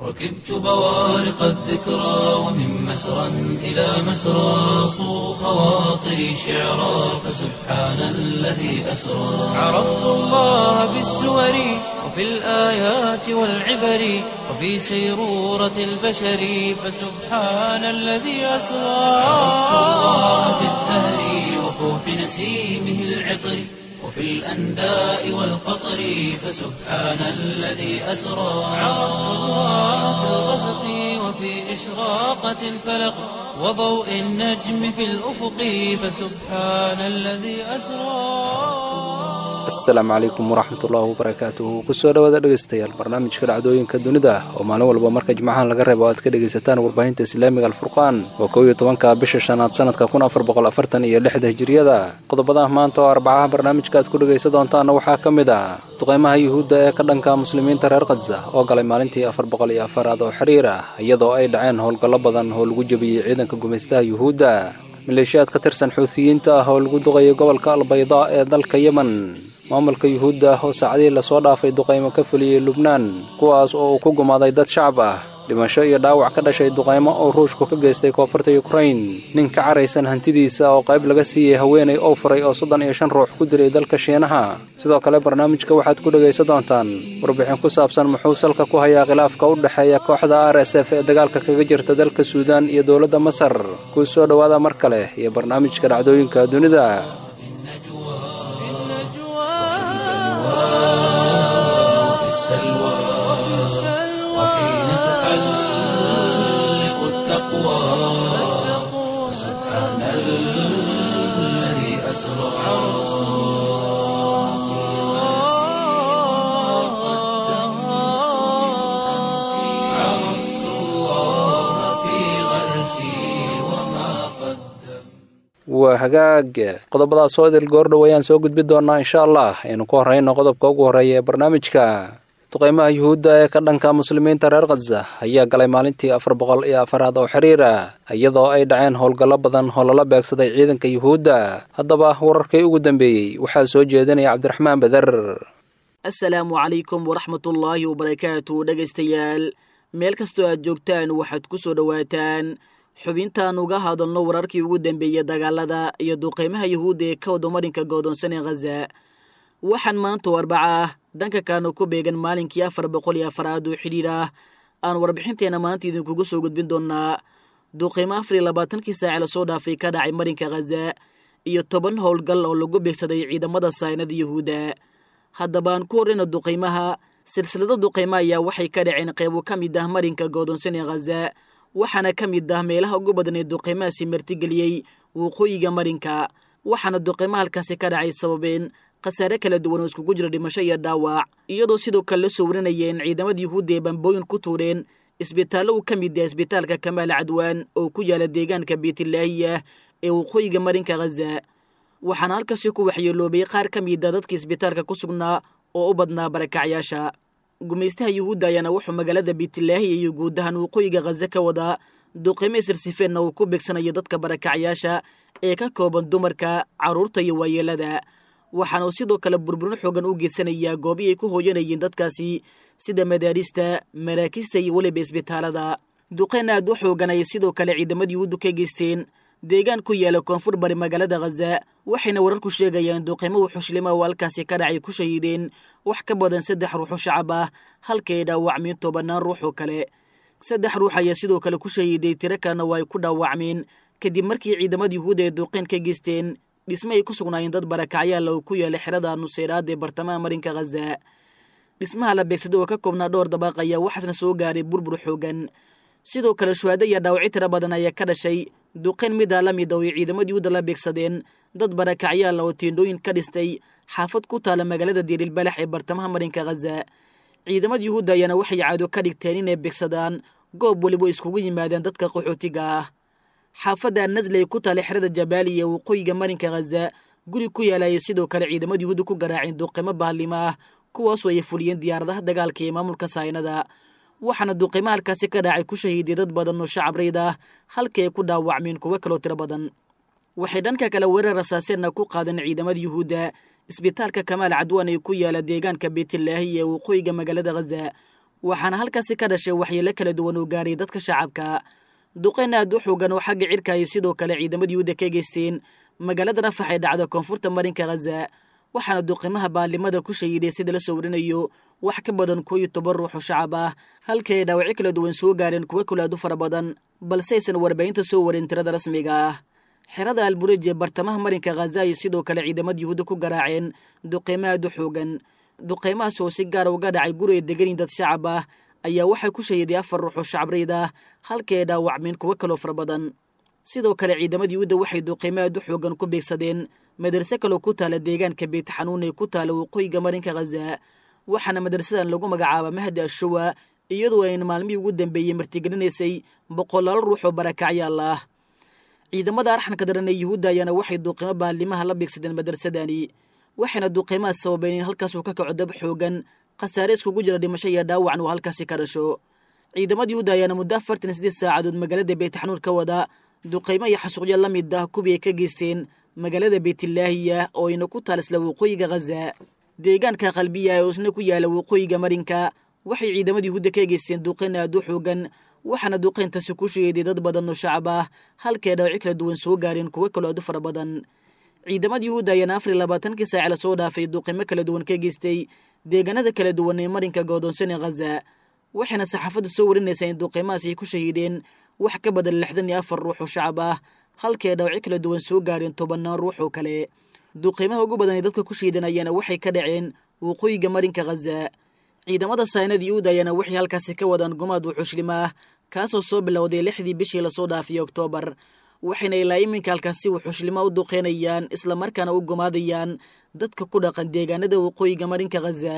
ركبت بوارق الذكرى ومن مسرى إلى مسرى صو خواطري شعرا فسبحان الذي أسرى عرفت الله بالسور وفي الآيات والعبر وفي سيرورة البشر فسبحان الذي أسرى عرفت الله بالزهر وفوح نسيمه العطر وفي الأنداء والقطر فسبحان الذي أسرى عرفت الله في الغسق وفي إشراقة الفلق وضوء النجم في الأفق فسبحان الذي أسرى asalaamu calaykum waraxmat ullaahi wabarakaatuhu kusoo dhawaada dhegeystayaal barnaamijka dhacdooyinka dunida oo maalin walba marka jimcahan laga reebo aad ka dhegaysataan warbaahinta islaamiga alfurqaan waa kow iyo tobanka bisha shanaad sanadka kun afar boqol afartan iyo lixda hijiriyada qodobada maanta oo arbacaha barnaamijka aad ku dhegaysan doontaana waxaa ka mid ah duqeymaha yuhuudda ee ka dhanka muslimiinta reer khadza oo galay maalintii afar boqol iyo afaraad oo xiriir ah iyadoo ay dhaceen howlgallo badan oo lagu jebiyey ciidanka gumaystaha yuhuudda maleeshiyaad ka tirsan xuufiyiinta ah oo lagu duqayay gobolka albaydaa ee dalka yemen maamulka yuhuudda oo saacadihii lasoo dhaafay duqaymo ka fuliyey lubnaan kuwaas oo uu ku gumaaday dad shacab ah dhimasho iyo dhaawac ka dhashay duqaymo oo ruushku ka geystay koonfurta yukrain nin ka caraysan hantidiisa oo qayb laga siiyey haweenay oo furay oo soddon iyo shan ruux ku dilay dalka shiinaha sidoo kale barnaamijka waxaad ku dhegaysan doontaan warbixin ku saabsan muxuu salka ku hayaa khilaafka u dhexeeya kooxda r s f ee dagaalka kaga jirta dalka suudaan iyo dowladda masar kuu soo dhowaada mar kale iyo barnaamijka dhacdooyinka dunida وفي السلوى وحين تحلق التقوى سبحان الذي أسرى عرفت الله في غرسي وما قدم waa hagaag qodobadaas oo idil goordhow ayaan soo gudbi doonaa insha allah aynu ku horreyno qodobka ugu horreeya ee barnaamijka duqeymaha yuhuudda ee ka dhanka muslimiinta reer khaza ayaa galay maalintii afar boqol iyo afaraad oo xiriir ah iyadoo ay dhaceen howlgallo badan oo lala beegsaday ciidanka yuhuudda haddaba wararkii ugu dambeeyey waxaa soo jeedinaya cabdiraxmaan beder assalaamu calaykum waraxmatullaahi wabarakaatu dhegaystayaal meel kastoo aad joogtaan waxaad ku soo dhowaataan xubintaan uga hadalno wararkii ugu dambeeyey dagaalada iyo duqeymaha yuhuudda ee ka wadamarinka goodoonsan ee khaza waxaan maanta oo arbaca ah dhanka kaana ku beegan maalinkii afar boqol iyo afaraad oo xidhiir ah aan warbixinteenna maanta idinkugu soo gudbin doonaa duqeymo afar iyo labaatankii saace lasoo dhaafay ka dhacay marinka khaza iyo toban howlgal oo lagu beegsaday ciidamada saynada yuhuudda haddaba aan ku horreyna duqeymaha silsilada duqeymo ayaa waxay ka dhaceen qeybo ka mid ah marinka goodoonsan ee khaza waxaana ka mid ah meelaha ugu badan ee duqeymahaasi martigeliyey waqooyiga marinka waxaana duqeymo halkaasi ka dhacay sababeen khasaare kala duwan oo iskugu jira dhimasho iyo dhaawac iyadoo sidoo kale la soo warinayeen ciidamada yuhuudda ee bambooyin ku tuureen isbitaallo uu ka mid yahay isbitaalka kamaal cadwaan oo ku yaala deegaanka beytlaahiya ee waqooyiga marinka khaza waxaana halkaasi ku waxyeeloobay qaar ka mida dadka isbitaalka ku sugnaa oo u badnaa barakacyaasha gumaystaha yuhuudda ayaana wuxuu magaalada beytlaahiya iyo guud ahaan waqooyiga khaza ka wadaa duqeymo sirsifeenna uu ku beegsanayo dadka barakacyaasha ee ka kooban dumarka carruurta iyo waayeelada waxaana uu sidoo kale burburin xoogan u geysanayaa goobii ay ku hooyanayeen dadkaasi sida madaarista maraakista iyo weliba isbitaalada duqeyn aad u xoogan ayay sidoo kale ciidamada yuhuuddu ka geysteen deegaan ku yaala koonfur bari magaalada khaza waxayna wararku sheegayaan duqeymo wuxushilima oo halkaasi ka dhacay ku shahiideen wax ka badan saddex ruux oo shacab ah halka ay dhaawacmeen tobannaan ruux oo kale saddex ruux ayaa sidoo kale ku shahiiday tiro kalena waa ay ku dhaawacmeen kadib markii ciidamada yuhuudda ay duqeyn ka geysteen dhisme ay ku sugnaayeen dad barakacyaal oo ku yaala xerada nuseyraad ee bartamaha marinka khaza dhismaha la beegsaday oo ka koobnaa dhowr dabaaq ayaa waxaasna soo gaaray burbur xoogan sidoo kale shuhaado iyo dhaawacyo tiro badan ayaa ka dhashay duqeyn midaa la mid oo ay ciidamada yuhuudda la beegsadeen dad barakacyaal oo tiendhooyin ka dhistay xaafad ku taala magaalada diirilbalax ee bartamaha marinka khaza ciidamada yuhuudda ayaana waxay caado ka dhigteen inay beegsadaan goob weliba iskugu yimaadeen dadka qaxootiga ah xaafadda annasli ay ku taala xerada jabaaliya waqooyiga marinka khaza guri ku yaalaya sidoo kale ciidamada yuhuudda ku garaaceen duqeymo baallimo ah kuwaasoo ay fuliyeen diyaaradaha dagaalka ee maamulka saynada waxaana duqeymo halkaasi ka dhacay ku shahiiday dad badan oo shacab rayd ah halkii ay ku dhaawacmeen kuwo kaloo tiro badan waxay dhanka kale weerar rasaaseenna ku qaadeen ciidamada yuhuudda isbitaalka kamaal cadwaan ee ku yaala deegaanka beytlaahi ee waqooyiga magaalada khaza waxaana halkaasi ka dhashay waxyeelo kala duwan oo gaaray dadka shacabka duqeyn aad u xoogan oo xagga cirka ay sidoo kale ciidamada yuhuudda ka geysteen magaalada rafax ee dhacda koonfurta marinka khaza waxaana duqimaha baalimada ku shahiiday sida la soo warinayo wax ka badan koo iyo toban ruux oo shacab ah halkii ay dhaawacyo kala duwan soo gaareen kuwo kulaadu fara badan balse aysan warbaahinta soo warin tirada rasmiga ah xerada alburej ee bartamaha marinka khaza ay sidoo kale ciidamada yuhuudda ku garaaceen duqeymo aad u xoogan duqeymahaas oo si gaara uga dhacay guri ay deganin dad shacab ah ayaa waxay ku shahiiday afar ruux oo shacabreyd ah halkii ay dhaawacmeen kuwo kaloo fara badan sidoo kale ciidamada yuhuudda waxay duqeymo aad u xoogan ku beegsadeen madarse kaloo ku taala deegaanka beyt xanuun ee ku taala waqooyiga marinka khaza waxaana madrasadan lagu magacaaba mahdi ashuwa iyadoo ayna maalmihii ugu dambeeyey martigelinaysay boqolaal ruux oo barakacyaal ah ciidamada arxanka daran ee yuhuudda ayaana waxay duuqimo baalimaha la beegsadeen madrasadani waxayna duuqimahaas sababeen in halkaasuu ka kaco dab xoogan khasaare iskugu jira dhimasho iyo dhaawacna uu halkaasi ka dhasho ciidamada yuhuudda ayaana muddo afartan iyo siddeed saacadood magaalada beytxanuun ka wada duqaymo iyo xasuuqyo la mid ah kuwii ay ka geysteen magaalada beytlaahiya oo ayna ku taal isla waqooyiga khaza deegaanka qalbiya ee isna ku yaala waqooyiga marinka waxay ciidamada yuhuudda ka geysteen duqayn aad u xoogan waxaana duqayntaasi ku sheeday dad badan oo shacab ah halkee dhaawaci kala duwan soo gaareen kuwo kaloo aad u fara badan ciidamada yuhuudda ayaana afar iyo labaatankii saaci la soo dhaafay duqaymo kala duwan ka geystay deegaanada kala duwan ee marinka goodoonsan ee khaza waxayna saxaafaddu soo warinaysaa in duqaymahaas ay ku shahiideen wax ka badan lixdan iyo afar ruux oo shacab ah halkee dhaawaci kala duwan soo gaareen tobannaan ruux oo kale duqaymaha ugu badan ee dadka ku shiidan ayaana waxay ka dhaceen waqooyiga marinka khaza ciidamada saynada yuhuud ayaana waxay halkaasi ka wadaan gumaad wuxuushlim ah kaasoo soo bilowday lixdii bishii lasoo dhaafiyey oktoobar waxayna ilaa iminka halkaasi wuxuushlima u duqeynayaan islamarkaana u gumaadayaan dadka ku dhaqan deegaanada waqooyiga marinka khaza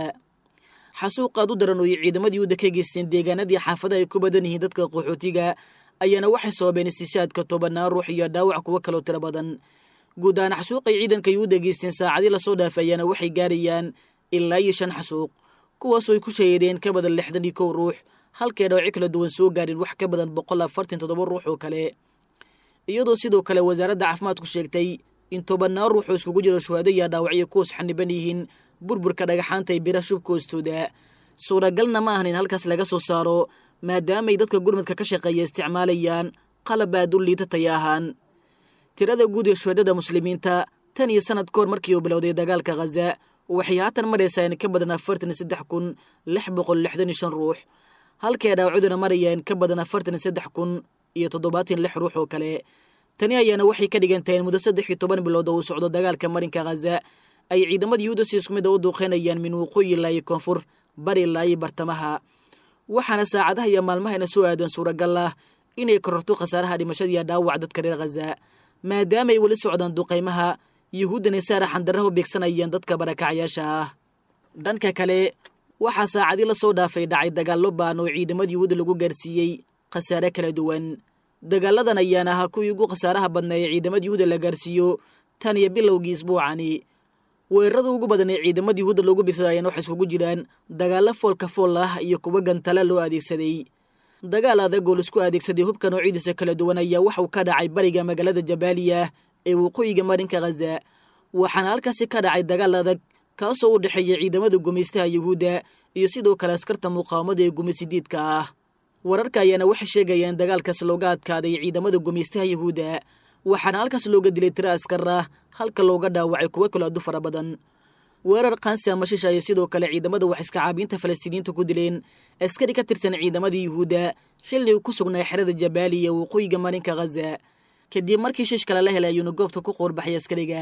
xasuuq aad u daran oo ay ciidamada yuhuudda ka geysteen deegaanadii xaafadaha ay ku badan yihiin dadka qaxootiga ayaana waxay sababeen istishaadka tobannaan ruux iyo dhaawac kuwo kaloo tiro badan guud ahaan xasuuqay ciidanka yuhuudda geysteen saacadii lasoo dhaafay ayaana waxay gaarayaan ilaa iyo shan xasuuq kuwaasoo ay ku shahiideen ka badan lixdan iyo kow ruux halkee dhaawaci kala duwan soo gaareen wax ka badan boqol afartan toddoba ruux oo kale iyadoo sidoo kale wasaaradda caafimaadku sheegtay in tobannaan ruux oo iskugu jiro shuhaado iyo dhaawacyo kuwas xaniban yihiin burburka dhagaxaanta ee bira shubka hoostooda suuragalna ma ahan in halkaas laga soo saaro maadaamaay dadka gurmadka ka shaqeeya isticmaalayaan qalab aad u liita taya ahaan tirada guud ee shuhadada muslimiinta tan iyo sanad ka hor markii uu bilowday dagaalka khaza waxay haatan maraysaa in ka badan afartan iyo saddex kun lix boqol lixdan iyo shan ruux halkee dhaawacuduna maraya in ka badan afartan iyo saddex kun iyo toddobaatan lix ruux oo kale tani ayaana waxay ka dhigan tahay in muddo saddex iyo toban bilood oo uu socdo dagaalka marinka khaza ay ciidamada yuhuudda si isku mid a u duuqeynayaan min waqooyi ilaa iyo koonfur bari ilaa iyo bartamaha waxaana saacadaha iyo maalmahayna soo aadan suuragal ah inay kororto khasaaraha dhimashadiiyo dhaawac dadka reer khaza maadaamaay weli socdaan duqaymaha yuhuuddana saara xandarraha u beegsanayaan dadka barakacyaasha ah dhanka kale waxaa saacadii la soo dhaafay dhacay dagaallo baan oo ciidamada yuhuudda lagu gaarsiiyey khasaare kala duwan dagaaladan ayaana ahaa kuwii ugu khasaaraha badnaa ee ciidamada yuhuudda la gaarsiiyo tan iyo bilowgii isbuucani weerarada ugu badan ee ciidamada yuhuudda loogu beegsadayaan waxay iskugu jiraan dagaallo foolka fool ah iyo kuwo gantala loo adeegsaday dagaal adag oo laisku adeegsaday hubka noocidiisa kala duwan ayaa waxauu ka dhacay bariga magaalada jabaaliya ee waqooyiga marinka khaza waxaana halkaasi ka dhacay dagaal adag kaasoo u dhexeeya ciidamada gumaystaha yuhuudda iyo sidoo kale askarta muqaawamada ee gumaysidiidka ah wararka ayaana waxay sheegayaan dagaalkaas looga adkaaday ciidamada gumaystaha yuhuudda waxaana halkaas looga dilay tiro askar ah halka looga dhaawacay kuwo kaloo adu fara badan weerar kansi ama shisha ayay sidoo kale ciidamada wax iskacaabiinta falastiiniyiinta ku dileen askari ka tirsan ciidamada yuhuudda xilli uu ku sugnaa xerada jabaaliya waqooyiga marinka khaza kadib markii shish kale la helay ayuuna goobta ku qoorbaxay askariga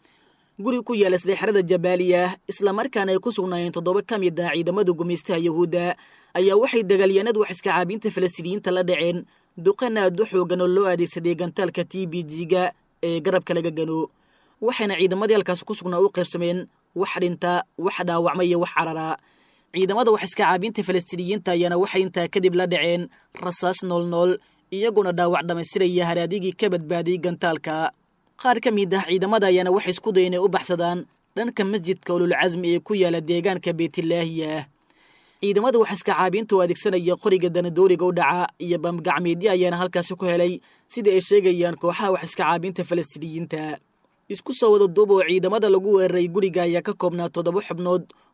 guri ku yaala sida xerada jabaaliya islamarkaana ay ku sugnaayeen toddoba ka mid ah ciidamada gumaystaha yuhuudda ayaa waxay dagaalyaanada wax iskacaabiinta falastiiniyiinta la dhaceen duqan aad u xoogan oo loo adeegsaday gantaalka t b g-ga ee garabka laga gano waxayna ciidamadii halkaas ku sugnaa u qaybsameen wax dhinta wax dhaawacma iyo wax carara ciidamada wax iskacaabiinta falastiiniyiinta ayaana waxay intaa kadib la dhaceen rasaas noolnool iyagoona dhaawac dhammaystiraya haraadigii ka badbaadiyey gantaalka qaar ka mid ah ciidamada ayaana waxay isku dayen inay u baxsadaan dhanka masjidka ululcasmi ee ku yaala deegaanka beytlaahiya ciidamada wax iskacaabiinta oo adeegsanaya qoriga danadooriga u dhaca iyo bamgacmeedyo ayaana halkaasi ku helay sida ay sheegayaan kooxaha wax iskacaabiinta falastiiniyiinta isku soo wada duub oo ciidamada lagu weeraray guriga ayaa ka koobnaa toddoba xubnood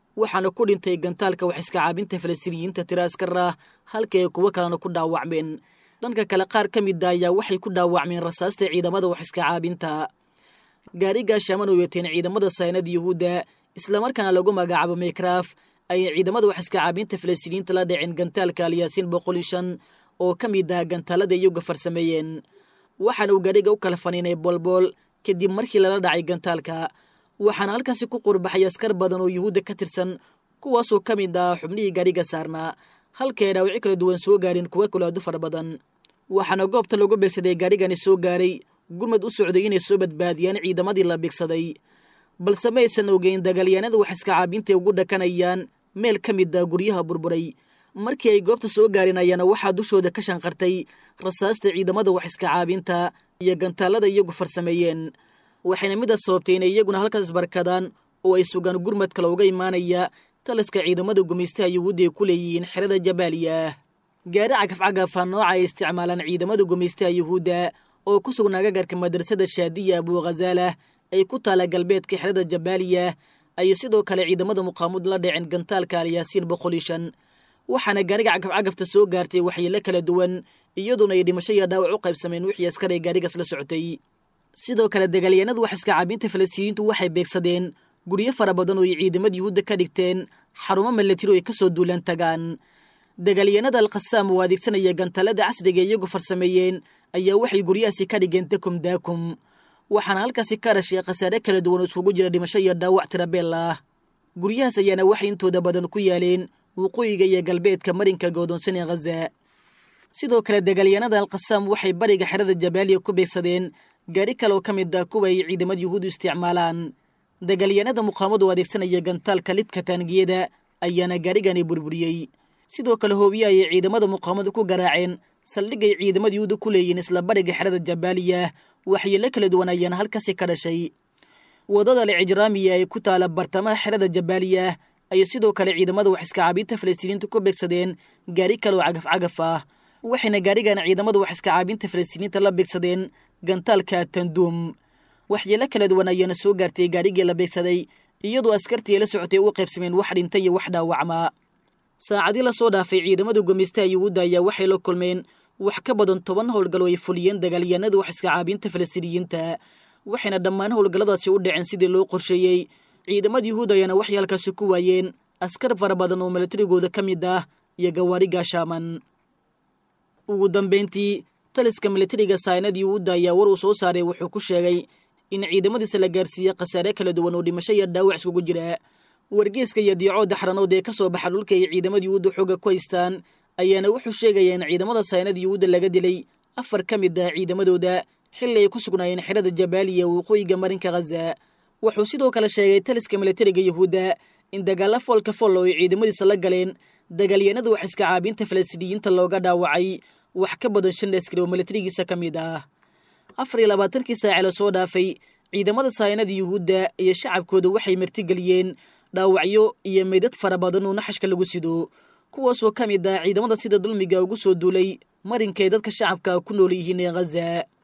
waxaana ku dhintay gantaalka wax iska caabinta falastiiniyiinta tira askar ah halka ay kuwo kalena ku dhaawacmeen dhanka kale qaar ka mida ayaa waxay ku dhaawacmeen rasaasta ciidamada wax iska caabinta gaarigaa shaaman oo yeeteen ciidamada saynada yuhuudda islamarkaana lagu magacaabo mekraf ayay ciidamada wax iska caabinta falastiiniyiinta la dhaceen gantaalka alyaasiin boqol iyo shan oo ka mid ah gantaalada iyaga farsameeyeen waxaana uu gaadhiga u kala faniinay boolbool kadib markii lala dhacay gantaalka waxaana halkaasi ku qurbaxay askar badan oo yuhuudda ka tirsan kuwaasoo ka mid ah xubnihii gaadhiga saarnaa halkae dhaawici kala duwan soo gaareen kuwa kulaadu fara badan waxaana goobta lagu beegsaday gaadhigani soo gaaray gurmad u socday inay soo badbaadiyaan ciidamadii la beegsaday balse ma aysan ogeyn dagaalyaanada wax iska caabintaay ugu dhakanayaan meel ka mid ah guryaha burburay markii ay goobta soo gaareen ayaana waxaa dushooda ka shanqartay rasaasta ciidamada wax iska caabinta iyo gantaalada iyagu farsameeyeen waxayna midaas sababtay inay iyaguna halkaas isbarkadaan oo ay sugaan gurmad kale uga imaanaya taliska ciidamada gumaystaha yuhuudda ay ku leeyihiin xerada jabaaliya gaari cagafcagafa nooca ay isticmaalaan ciidamada gumaystaha yuhuudda oo ku sugnaa gagarka madrasada shaadiya abughazaalah ay ku taala galbeedka xerada jabaaliya ayay sidoo kale ciidamada muqaamud la dhaceen gantaalka alyaasiin boqol iyo shan waxaana gaariga cagafcagafta soo gaartay waxyeelo kala duwan iyadoona ay dhimasho iyo dhaawac u qaybsameen wixii askar ay gaarigaas la socotay sidoo kale dagaalyaanadu wax iska caabinta falastiiniyiintu waxay beegsadeen guryo fara badan oo ay ciidamada yuhuudda ka dhigteen xarumo milatiro ay ka soo duulaan tagaan dagaalyaanada alkhasaam oo adeegsanaya gantaalada casriga iyagu farsameeyeen ayaa waxay guryahaasi ka dhigeen dakum daakum waxaana halkaasi ka dhashay khasaare kala duwan oo iskugu jira dhimasho iyo dhaawac tirabeel ah guryahaas ayaana waxay intooda badan ku yaaleen waqooyiga iyo galbeedka marinka goodoonsan ee khaza sidoo kale dagaalyaanada alkhasaam waxay bariga xerada jabaaliya ku beegsadeen gaari kale oo ka mid ah kuwa ay ciidamada yuhuudu isticmaalaan dagaalyaanada muqaamadu adeegsanaya gantaalka lidka taangiyada ayaana gaarigani burburiyey sidoo kale hoobiye ayay ciidamada muqaamadu ku garaaceen saldhigay ciidamada yuhuuda ku leeyihiin isla bariga xerada jabaaliya waxyeelo kala duwan ayaana halkaasi ka dhashay wadada lijraamiya ee ku taala bartamaha xerada jabaaliya ayay sidoo kale ciidamada wax iska caabinta falastiiniinta ku beegsadeen gaari kale oo cagaf-cagaf ah waxayna gaarigana ciidamada wax iska caabinta falastiiniinta la beegsadeen gantaalka tanduum waxyeelo kala duwan ayaana soo gaartay gaarigii la beegsaday iyadoo askartii ay la socotay u qaybsameen wax dhinta iyo wax dhaawacmaa saacadii lasoo dhaafay ciidamada gumaystaha yuhuudda ayaa waxay la kulmeen wax ka badan toban howlgal oo ay fuliyeen dagaalyaanada wax iska caabinta falastiiniyiinta waxayna dhammaan howlgalladaasi u dhaceen sidii loo qorsheeyey ciidamada yuhuud ayaana waxay halkaasi ku waayeen askar fara badan oo milatarigooda ka mid ah iyo gawaari gaashaaman ugu dambayntii taliska milatariga saynad yuhuudda ayaa war uu soo saaray wuxuu ku sheegay in ciidamadiisa la gaarsiiyey khasaare kala duwan oo dhimasho iyo dhaawac iskugu jira wargeeska iyo diicooda xaranood ee ka soo baxa dhulka ay ciidamada yuhuudda xooga ku haystaan ayaana wuxuu sheegaya in ciidamada saynad yuhuudda laga dilay afar ka mid ah ciidamadooda xilli ay ku sugnaayeen xerada jabaaliya waqooyiga marinka khaza wuxuu sidoo kale sheegay taliska milatariga yuhuudda in dagaalla foolka fool oo ay ciidamadiisa la galeen dagaalyaanada wax iska caabinta falastiiniyiinta looga dhaawacay wax ka badan shan askari oo milatarigiisa ka mid ah afar iyo labaatankii saace la soo dhaafay ciidamada saynada yuhuudda iyo shacabkooda waxay martigeliyeen dhaawacyo iyo meydad fara badan oo naxashka lagu sido kuwaasoo ka mid ah ciidamada sida dulmiga ugu soo duulay marinkay dadka shacabka ku nool yihiin ee khaza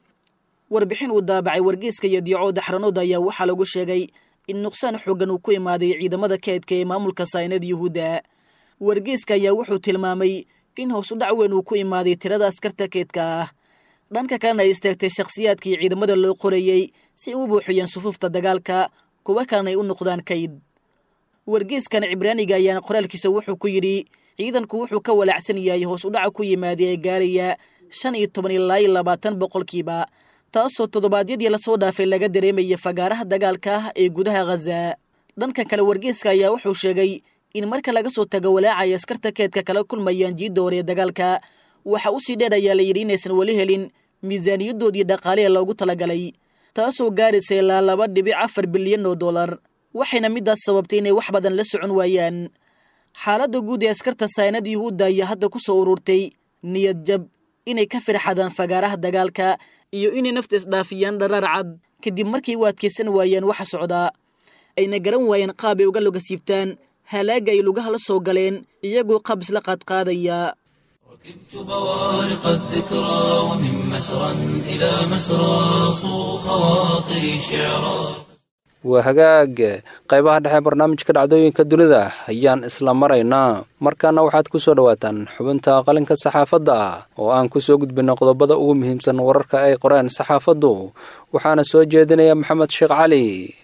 warbixin uu daabacay wargeyska iyo diicooda xaranooda ayaa waxaa lagu sheegay in nuqsaan xooggan uu ku imaaday ciidamada keedka ee maamulka saynada yuhuudda wargeyska ayaa wuxuu tilmaamay in hoos u dhac weyn uu ku imaaday tirada askarta keedka ah dhanka kalena ay istaagtay shakhsiyaadkii ciidamada loo qoreeyey si ay u buuxiyeen sufuufta dagaalka kuwa kalena ay u noqdaan kayd wargeyskan cibraaniga ayaana qoraalkiisa wuxuu ku yidhi ciidanku wuxuu ka walaacsan yahay hoos u dhaca ku yimaaday ee gaaraya shan iyo toban ilaa iyo labaatan boqolkiiba taasoo toddobaadyadii lasoo dhaafay laga dareemaya fagaaraha dagaalka ah ee gudaha khaza dhanka kale wargeyska ayaa wuxuu sheegay in marka laga soo tago walaacay askarta keedka kala kulmayaan jiidda hore ee dagaalka waxa u sii dheer ayaa la yidhi inaysan weli helin miisaaniyadoodii dhaqaaliha loogu talagalay taasoo gaaraysa ilaa laba dhibic afar bilyan oo dollar waxayna midaas sababtay inay wax badan la socon waayaan xaaladda guud ee askarta saynad yuhuudda ayaa hadda ku soo ururtay niyad jab inay ka firxadaan fagaaraha dagaalka iyo inay nafta isdhaafiyaan dharaar cad kadib markay u adkaysan waayeen waxa socdaa ayna garan waayeen qaab ay uga logasiibtaan halaaga ay lugaha la soo galeen iyagoo qaab isla qaadqaadaya ركبت بوارق الذكرى ومن مسرى إلى مسرى صو خواطري شعرا waa hagaag qaybaha dhexe barnaamijka dhacdooyinka dunida ayaan isla maraynaa markaana waxaad ku soo dhowaataan xubinta qalinka saxaafadda oo aan ku soo gudbinno qodobada ugu muhiimsan wararka ay qoreen saxaafaddu waxaana soo jeedinaya maxamed sheekh cali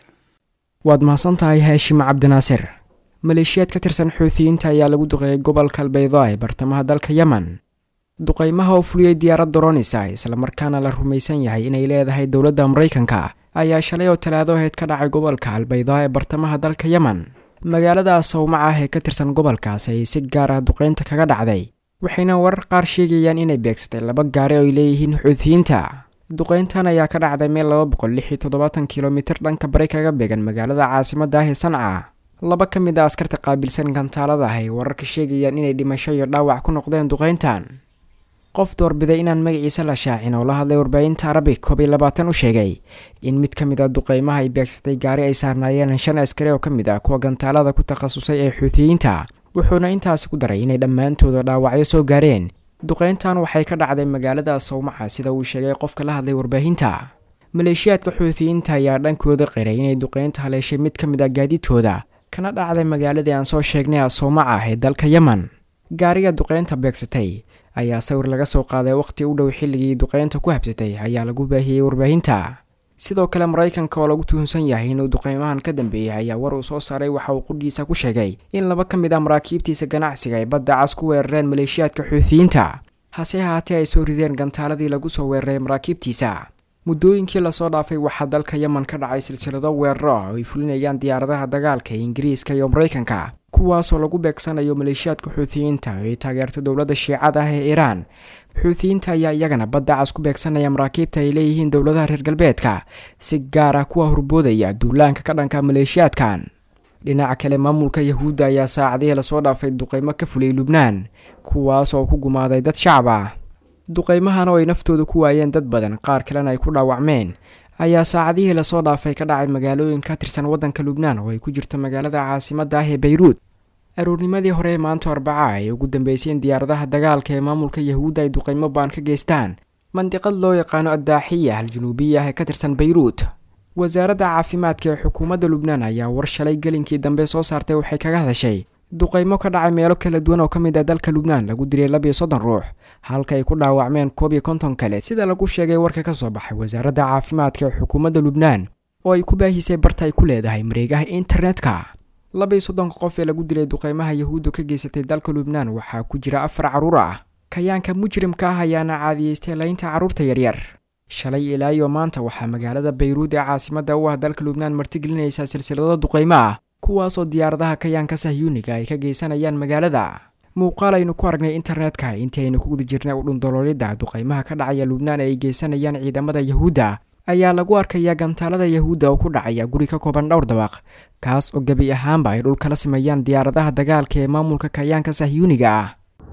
waad mahadsan tahay haashim cabdinaasir maleeshiyaad ka tirsan xuutiyiinta ayaa lagu duqeeyay gobolka albaydaa ee bartamaha dalka yemen duqaymaha oo fuliyey diyaarad doronisa islamarkaana la rumaysan yahay inay leedahay dowladda maraykanka ayaa shalay oo talaado aheyd ka dhacay gobolka albaydaa ee bartamaha dalka yemen magaalada sawmaca ah ee ka tirsan gobolkaas ayay si gaar ah duqeynta kaga dhacday waxayna warar qaar sheegayaan inay beegsatay laba gaari oo ay leeyihiin xuutiyiinta duqeyntan ayaa ka dhacday meel laba boqol lix iyo toddobaatan kilomitir dhanka bari kaga beegan magaalada caasimadda ah ee sanca laba ka mid a askarta qaabilsan gantaalada ah ay wararka sheegayaan inay dhimasho iyo dhaawac ku noqdeen duqeyntan qof doorbiday inaan magaciisa la shaacin oo la hadlay warbaahinta arabic koob iyo labaatan u sheegay in mid ka mid a duqeymaha ay beegsatay gaari ay saarnaayeen shan askari oo ka mid ah kuwa gantaalada ku takhasusay ee xuutiyiinta wuxuuna intaasi ku daray inay dhammaantooda dhaawacyo soo gaareen duqeyntan waxay ka dhacday magaalada sawmaca sida uu sheegay qofka la hadlay warbaahinta maleeshiyaadka xuutiyiinta ayaa dhankooda qiray inay duqeynta haleeshay mid ka mid ah gaadiidkooda kana dhacday magaaladii aan soo sheegnay asoomaca ah ee dalka yemen gaariga duqeynta beegsatay ayaa sawir laga soo qaaday waqhti u dhow xilligii duqeynta ku habsatay ayaa lagu baahiyey warbaahinta sidoo kale maraykanka oo lagu tuhunsan yahay inuu duqeymahan ka dambeeyay ayaa war uu soo saaray waxa uu qudhiisa ku sheegay in laba ka mid ah maraakiibtiisa ganacsiga ay badda cas ku weerareen maleeshiyaadka xuutiyiinta hase ahaatee ay soo rideen gantaaladii lagu soo weeraray maraakiibtiisa muddooyinkii lasoo dhaafay waxaa dalka yemen ka dhacay silsilado weeraro ah oo ay fulinayaan diyaaradaha dagaalka ee ingiriiska iyo maraykanka kuwaasoo lagu beegsanayo maleeshiyaadka xuutiyiinta oo ay taageerto dowladda shiicada ah ee iiraan xuutiyiinta ayaa iyagana badda cas ku beegsanaya maraakiibta ay leeyihiin dowladaha reer galbeedka si gaar ah kuwa horboodaya duulaanka ka dhanka maleeshiyaadkan dhinaca kale maamulka yahuudda ayaa saacadihii lasoo dhaafay duqeymo ka fuliyey lubnaan kuwaas oo ku gumaaday dad shacab ah duqeymahan oo ay naftooda ku waayeen dad badan qaar kalena ay ku dhaawacmeen ayaa saacadihii lasoo dhaafay ka dhacay magaalooyin ka tirsan waddanka lubnaan oo ay ku jirto magaalada caasimadda ah ee bayruud aroornimadii hore ee maanta arbaca ay ugu dambeyseen diyaaradaha dagaalka ee maamulka yahuudda ay duqeymo baan ka geystaan mandiqad loo yaqaano addaaxiya aljanuubiya ah ee ka tirsan bayruud wasaaradda caafimaadka ee xukuumadda lubnaan ayaa war shalay gelinkii dambe soo saartay waxay kaga hadashay duqeymo ka dhacay meelo kala duwan oo ka mid ah dalka lubnaan lagu dilay labiyo soddon ruux halka ay ku dhaawacmeen koob iyo konton kale sida lagu sheegay warka ka soo baxay wasaaradda caafimaadka ee xukuumadda lubnaan oo ay ku baahisay barta ay ku leedahay mareegaha internetka labiyo soddonka qof ee lagu dilay duqeymaha yahuudda ka geysatay dalka lubnaan waxaa ku jira afar carruur ah kayaanka mujrimka ah ayaana caadiyeystay laynta carruurta yaryar shalay ilaa iyo maanta waxaa magaalada bayruud ee caasimadda u ah dalka lubnaan martigelinaysaa silsilado duqeymo ah kuwaasoo diyaaradaha kayaanka sahyuuniga ay ka geysanayaan magaalada muuqaal aynu ku aragnay internetka intii aynu ku guda jirnay u dhundoloolidda duqeymaha ka dhacaya lubnaan ee ay geysanayaan ciidamada yahuudda ayaa lagu arkayaa gantaalada yahuudda oo ku dhacaya guri ka kooban dhowr dabaq kaas oo gebi ahaanba ay dhul kala sameeyaan diyaaradaha dagaalka ee maamulka kayaanka sahyuuniga ah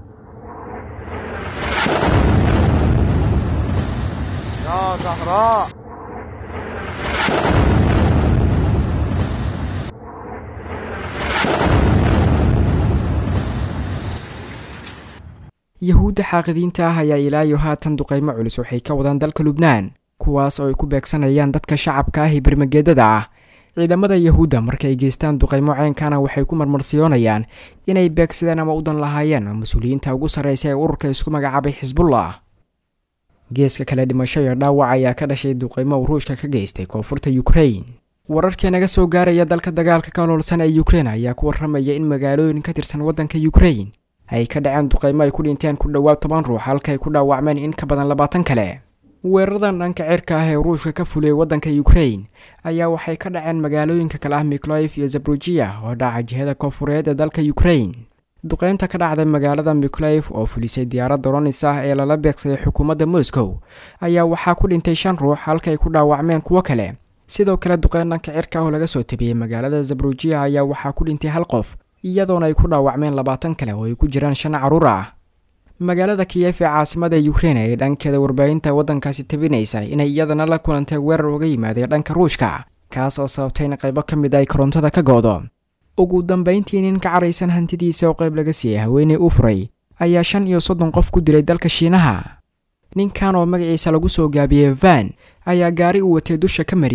yahuudda xaaqidiinta ah ayaa ilaayo haatan duqeymo culus waxay ka wadaan dalka lubnaan kuwaas oo ay ku beegsanayaan dadka shacabka ah ee bermageedada ah ciidamada yahuudda marka ay geystaan duqeymo ceenkana waxay ku marmarsiyoonayaan inay beegsadeen ama udan lahaayeen mas-uuliyiinta ugu sarreysa ee ururka isku magacaabay xisbullah geeska kale dhimasho iyo dhaawac ayaa ka dhashay duqeymo uu ruushka ka geystay koonfurta yukrain wararkii naga soo gaaraya dalka dagaalka ka oloolsan ee yukrain ayaa ku warramaya in magaalooyin ka tirsan waddanka yukrain ay ka dhaceen duqeymo ay ku dhinteen ku dhowaad toban ruux halka ay ku dhaawacmeen in ka badan labaatan kale weeraradan dhanka cirka ah ee ruushka ka fuliyey waddanka yukrain ayaa waxay ka dhaceen magaalooyinka kale ah mikloif iyo zabrujiya oo dhaca jihada koonfureed ee dalka yukrain duqeynta ka dhacday magaalada mikloif oo fulisay diyaarad doronis ah ee lala beegsaday xukuumadda moscow ayaa waxaa ku dhintay shan ruux halka ay ku dhaawacmeen kuwo kale sidoo kale duqeyn dhanka cirka ah oo laga soo tabiyey magaalada zabrujiya ayaa waxaa ku dhintay hal qof iyadoona ay ku dhaawacmeen labaatan kale oo ay ku jiraan shan carruur ah magaalada kiyef ee caasimada yukrain ee dhankeeda warbaahinta waddankaasi tabinaysa inay iyadana la kulantay weerar uga yimaaday dhanka ruushka kaas oo sababtay in qaybo ka mid ay korontada ka go-do ugu dambayntii nin ka caraysan hantidiisa oo qayb laga siiyey haweeney u furay ayaa shan iyo soddon qof ku dilay dalka shiinaha ninkan oo magaciisa lagu soo gaabiyey van ayaa gaari uu watay dusha ka mariyey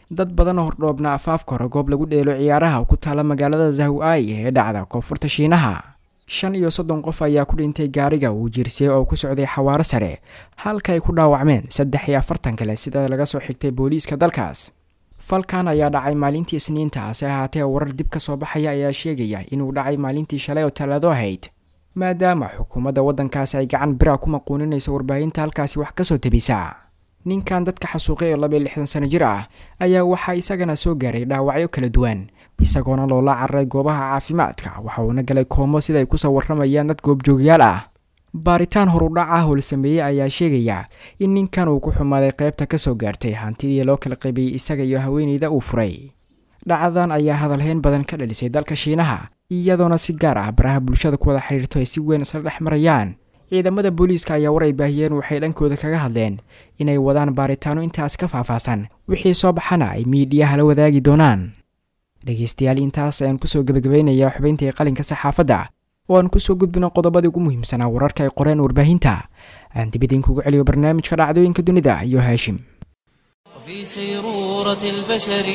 dad badan oo hordhoobna afaafka hore goob lagu dheelo ciyaaraha ku taala magaalada zahu-ai ee dhacda koonfurta shiinaha shan iyo soddon qof ayaa ku dhintay gaariga uu jirsiyey oo ku socday xawaaro sare halka ay ku dhaawacmeen saddex iyo afartan kale sida laga soo xigtay booliiska dalkaas falkan ayaa dhacay maalintii isniinta hase ahaatee warar dib ka soo baxaya ayaa sheegaya inuu dhacay maalintii shalay oo talaado ahayd maadaama xukuumadda waddankaasi ay gacan bira ku maquuninayso warbaahinta halkaasi wax kasoo tebisa ninkan dadka xasuuqay oo laba iyo lixdan sano jir ah ayaa waxaa isagana soo gaaray dhaawacyo kala duwan isagoona loola cararay goobaha caafimaadka waxa uuna galay koomo sida ay kusoo warramayaan dad goobjoogyaal ah baaritaan horudhac ah oo la sameeyey ayaa sheegaya in ninkan uu ku xumaaday qaybta kasoo gaartay hantidii loo kala qaybiyey isaga iyo haweeneyda uu furay dhacdadan ayaa hadalhayn badan ka dhalisay dalka shiinaha iyadoona si gaar ah baraha bulshada ku wada xidhiirto ay si weyn isla dhex marayaan ciidamada booliiska ayaa war ay baahiyeen waxay dhankooda kaga hadleen inay wadaan baaritaano intaas ka faahfaahsan wixii soo baxana ay miidhiyaha la wadaagi doonaan dhegeystayaal intaas ayaan kusoo gebagabaynayaa xubayntii qalinka saxaafadda oo aan kusoo gudbino qodobadii ugu muhiimsanaa wararka ay qoreen warbaahinta aan dib idinkugu celiyo barnaamijka dhacdooyinka dunida iyo haashim وفي سيرورة البشر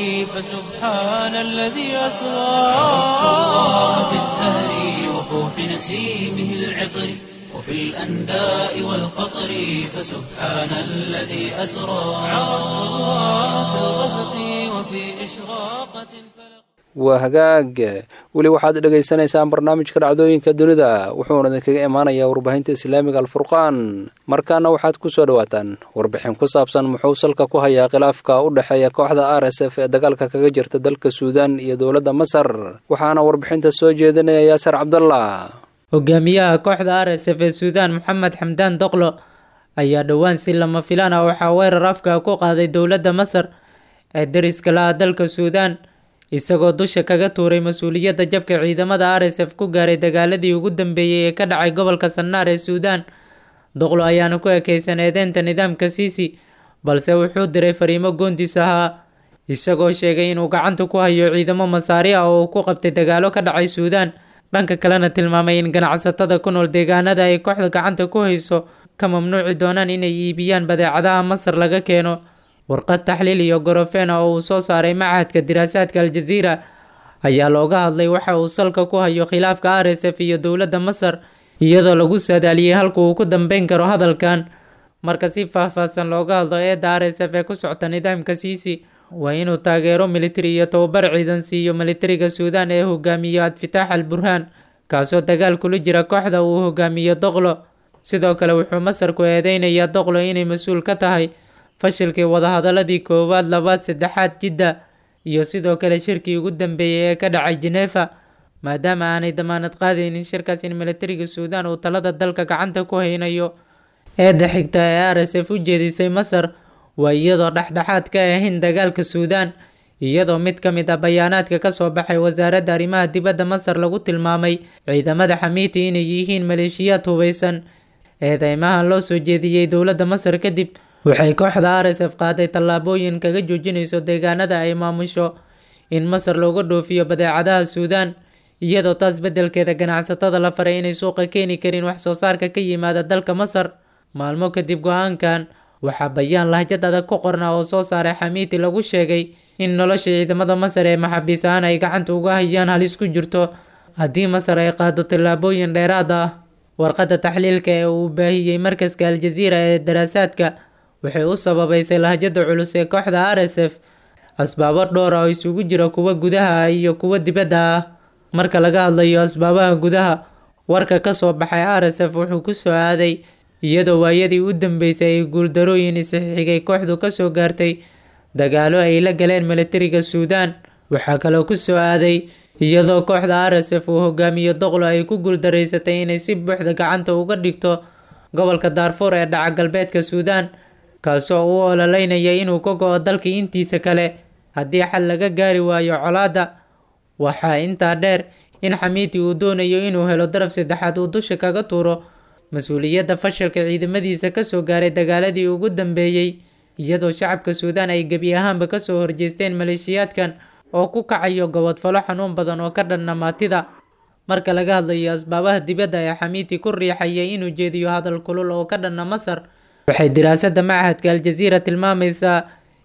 فسبحان الذي أسرى عرفت الله في الزهر وفوح نسيمه العطر وفي الأنداء والقطر فسبحان الذي أسرى عرفت الله في الغسق وفي إشراقة الفلق waa hagaag weli waxaad dhegaysanaysaan barnaamijka dhacdooyinka dunida wuxuuna idinkaga imaanayaa warbaahinta islaamiga alfurqaan markaana waxaad ku soo dhowaataan warbixin ku saabsan muxuu salka ku hayaa khilaafka u dhexeeya kooxda r s f ee dagaalka kaga jirta dalka suudaan iyo dowladda masar waxaana warbixinta soo jeedinaya yaasar cabdallah hogaamiyaha kooxda r s f ee suudaan moxamed xamdaan doqlo ayaa dhowaan si lama filaan ah waxaa weerar afka ku qaaday dowladda masar ee dariska la-a dalka suudaan isagoo dusha kaga tuuray mas-uuliyadda jabka ciidamada r s f ku gaaray dagaaladii ugu dambeeyey ee ka dhacay gobolka sannaar ee suudaan doqlo ayaana ku ekeysan eedeynta nidaamka siisi balse wuxuu diray fariimo goondis ahaa isagoo sheegay inuu gacanta ku hayo ciidamo masaari ah oo uu ku qabtay dagaalo ka dhacay suudaan dhanka kalena tilmaamay in ganacsatada ku nool deegaanada ay kooxda gacanta ku hayso ka mamnuuci doonaan inay iibiyaan badeecadaha masar laga keeno warqad taxliil iyo gorofena oo uu soo saaray machadka diraasaadka aljaziira ayaa looga hadlay waxa uu salka ku hayo khilaafka r s f iyo dowladda masar iyadoo lagu saadaaliyey halka uu ku dambeyn karo hadalkan marka si faahfaahsan looga hadlo eedda r s f ee ku socta nidaamka siisi waa inuu taageero militari iyo tababar ciidan siiyo militariga suudaan ee hogaamiyo adfitaax al burhaan kaasoo dagaal kula jira kooxda uu hogaamiyo doqlo sidoo kale wuxuu masar ku eedeynayaa doqlo inay mas-uul ka tahay fashilkii wadahadaladii koowaad labaad saddexaad jidda iyo sidoo kale shirkii ugu dambeeyey ee ka dhacay jeneefa maadaama aanay damaanad qaadaynin shirkaas in militariga suudaan uu talada dalka gacanta ku haynayo eedda xigta ee r s f u jeedisay masar waa iyadoo dhexdhexaad ka ahayn dagaalka suudaan iyadoo mid ka mid ah bayaanaadka kasoo baxay wasaaradda arrimaha dibadda masar lagu tilmaamay ciidamada xamiiti inay yihiin maleeshiyaad hubeysan eedeymahan loo soo jeediyey dowladda masar kadib waxay kooxda r s f qaaday tallaabooyin kaga joojinayso deegaanada ay maamusho in masar looga dhoofiyo badeecadaha suudaan iyadoo taas beddelkeeda ganacsatada la faray inay suuqa keeni karin wax soo saarka ka yimaada dalka masar maalmo kadib go-aankan waxaa bayaan lahjad adag ku qorna oo soo saaray xamiiti lagu sheegay in nolosha ciidamada masar ee maxaabiis ahaan ay gacanta uga hayaan halis ku jirto haddii masar ay qaado tallaabooyin dheeraad ah warqadda taxliilka ee uu baahiyey markaska aljaziira ee daraasaadka waxay u sababeysay lahjada culus ee kooxda r s f asbaabo dhowr ah oo isugu jira kuwa gudaha ah iyo kuwa dibadda ah marka laga hadlayo asbaabaha gudaha warka kasoo baxay r s f wuxuu kusoo aaday iyadoo waayadii u dambeysay ay guuldarooyin isxigay kooxdu kasoo gaartay dagaalo ay la galeen militariga suudaan waxaa kaloo kusoo aaday iyadoo kooxda r s f uu hogaamiyo doqlo ay ku guuldareysatay inay si buuxda gacanta uga dhigto gobolka daarfuur ee dhaca galbeedka suudaan kaasoo u ololeynaya inuu ka go-o dalkii intiisa kale haddii xal laga gaari waayo colaadda waxaa intaa dheer in xamiiti uu doonayo inuu helo daraf saddexaad uu dusha kaga tuuro mas-uuliyadda fashilka ciidamadiisa kasoo gaaray dagaaladii ugu dambeeyey iyadoo shacabka suudaan ay gebi ahaanba kasoo horjeesteen maleeshiyaadkan oo ku kacayo gobodfalo xanuun badan oo ka dhanna maatida marka laga hadlayo asbaabaha dibadda ee xamiiti ku riixayay inuu jeediyo hadal kulul oo ka dhanna masar waxay diraasadda machadka aljaziira tilmaamaysaa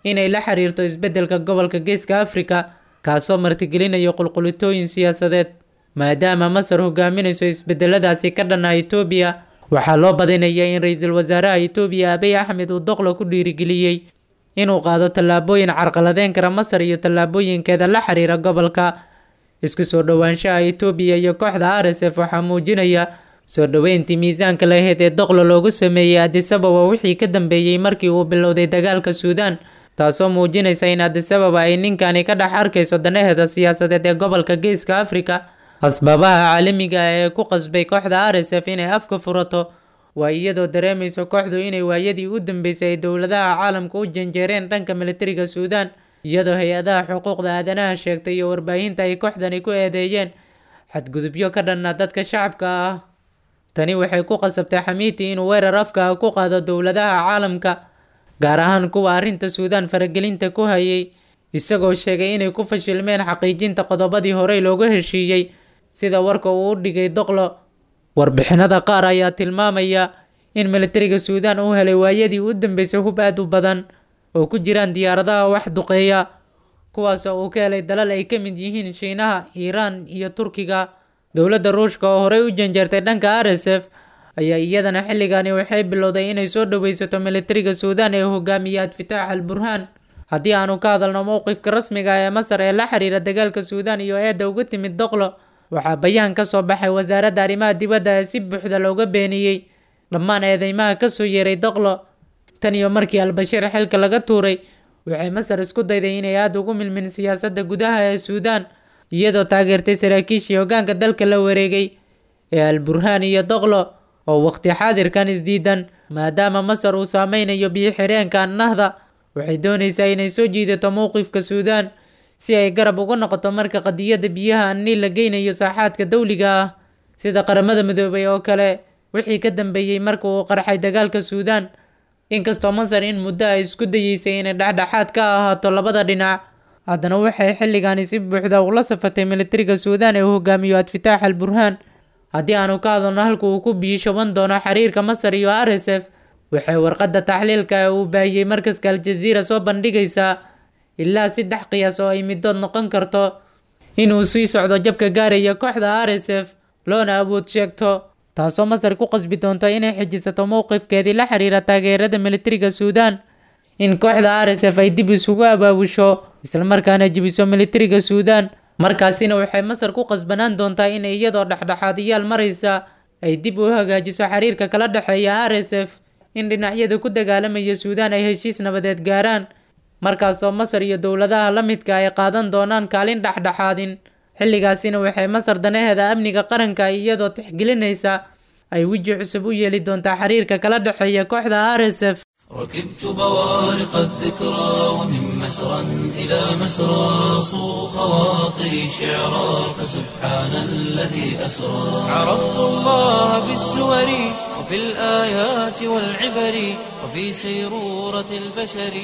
inay la xiriirto isbeddelka gobolka geeska afrika kaasoo martigelinayo qulqulitooyin siyaasadeed maadaama masar hogaaminayso isbedeladaasi ka dhanna etoobiya waxaa loo badinaya in ra-iisul wasaaraha etoobiya abiy axmed uu doqlo ku dhiirigeliyey inuu qaado tallaabooyin carqaladeyn kara masar iyo tallaabooyinkeeda la xiriira gobolka isku soo dhowaanshaha etoobiya iyo kooxda r s f waxaa muujinaya soo dhoweyntii miisaanka lahayd ee doqlo loogu sameeyey adisababa wixii ka dambeeyey markii uu bilowday dagaalka suudaan taasoo muujinaysa in adisababa ay ninkani ka dhex arkayso danaheeda siyaasadeed ee gobolka geeska afrika asbaabaha caalamiga ah ee ku qasbay kooxda r s f inay afka furato waa iyadoo dareemayso kooxdu inay waayadii u dambeysay ay dowladaha caalamka u janjeereen dhanka militariga suudaan iyadoo hay-adaha xuquuqda aadanaha sheegtay iyo warbaahinta ay kooxdani ku eedeeyeen xadgudubyo ka dhanna dadka shacabka ah tani waxay ku qasabtay xamiiti inuu weerar afka ah ku qaado dowladaha caalamka gaar ahaan kuwa arrinta suudaan faragelinta ku hayay isagoo sheegay inay ku fashilmeen xaqiijinta qodobadii horey loogu heshiiyey sida warka uu u dhigay doqlo warbixinada qaar ayaa tilmaamaya in militariga suudaan uu helay waayadii u dambeysay hub aad u badan oo ku jiraan diyaaradaha wax duqeeya kuwaasoo uu ka helay dalal ay ka mid yihiin shiinaha iiraan iyo turkiga dowladda ruushka oo horey u janjeertay dhanka r s f ayaa iyadana xilligani waxay bilowday inay soo dhoweysato militariga suudaan ee hogaamiya adfitaax al burhaan haddii aanu ka hadalno mowqifka rasmiga ee masar ee la xiriira dagaalka suudaan iyo eedda uga timid doqlo waxaa bayaan ka soo baxay wasaaradda arrimaha dibadda ee si buuxda looga beeniyey dhammaan eedeymaha kasoo yeeray doqlo tan iyo markii albashiir xilka laga tuuray waxay masar isku dayday inay aada ugu milmin siyaasadda gudaha ee suudaan iyadoo taageertay saraakiishii hoggaanka dalka la wareegay ee al burhaan iyo doqlo oo waqti xaadirkan isdiidan maadaama masar uu saameynayo biyo xireenka annahda waxay doonaysaa inay soo jiidato mowqifka suudaan si ay garab uga noqoto marka qadiyadda biyaha anniil la geynayo saaxaadka dawliga ah sida qaramada midoobay oo kale wixii ka dambeeyey marka uu qarxay dagaalka suudaan inkastoo masar in muddo ay isku dayeysay inay dhexdhexaad ka ahaato labada dhinac haddana waxay xilligani si buuxda ula safatay militariga suudaan ee uu hogaamiyo adfitaax al burhaan haddii aanu ka hadalno halka uu ku biishoban doono xiriirka masar iyo r s f waxay warqadda taxliilka ee uu baahiyey markaska aljaziira soo bandhigaysaa ilaa saddex qiyaas oo ay midood noqon karto inuu sii socdo jabka gaaraya kooxda r s f loona awood sheegto taasoo masar ku qasbi doonto inay xijisato mowqifkeedii la xiriira taageerada militariga suudaan in kooxda r s f ay dib isugu abaabusho islamarkaana jebiso militariga suudaan markaasina waxay masar ku qasbanaan doontaa in iyadoo dhexdhexaadiyaal maraysa ay dib u hagaajiso xiriirka kala dhexeeya r s f in dhinacyada ku dagaalamaya suudaan ay heshiis nabadeed gaaraan markaasoo masar iyo dowladaha la midka ay qaadan doonaan kaalin dhexdhexaadin xilligaasina waxay masar danaheeda amniga qaranka iyadoo tixgelinaysa ay weji cusub u yeeli doontaa xiriirka kala dhexeeya kooxda r s f ركبت بوارق الذكرى ومن مسرى إلى مسرى صو خواطري شعرا فسبحان الذي أسرى عرفت الله بالسور وفي الآيات والعبر وفي سيرورة البشر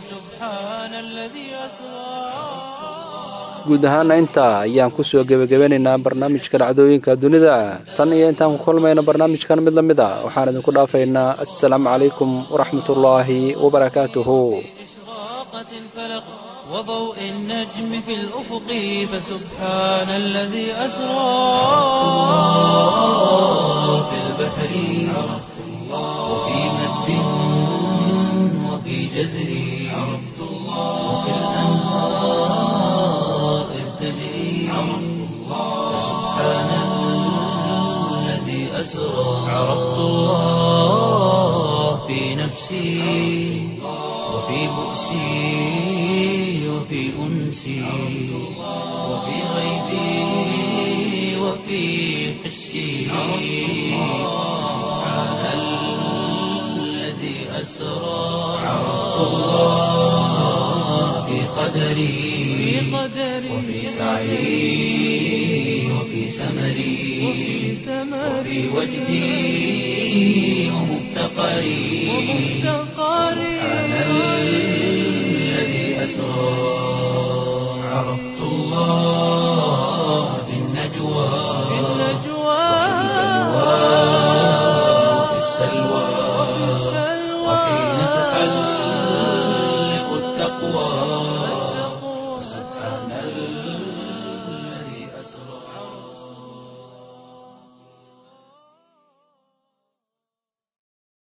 فسبحان الذي أسرى guud ahaana intaa ayaan kusoo gebagabanaynaa barnaamijka dhacdooyinka dunida tan iyo intaan ku kulmayno barnaamijkan mid la mid a waxaan idinku dhaafaynaa assalaamu calaykum waraxmatullaahi wabarakaatuhu إشراقت الفلق وضوء النجم في الأفق فسبحان الذي أسرى في البحر عرفت الله وفي مد وفي جزر عرفت الله وفي الأنهار إذ تجري عرفت الله سبحان الذي أسرى عرفت الله في نفسي وفي بؤسي وفي أنسي وفي غيبي وفي حسي سبحان الذي أسرى عرفت الله في قدري وفي سعي وفي سمري وفي وجدي ومفتقري سبحان الذي أسرى عرفت الله في النجوى وفي السلوى وحين تحلق التقوى التقوى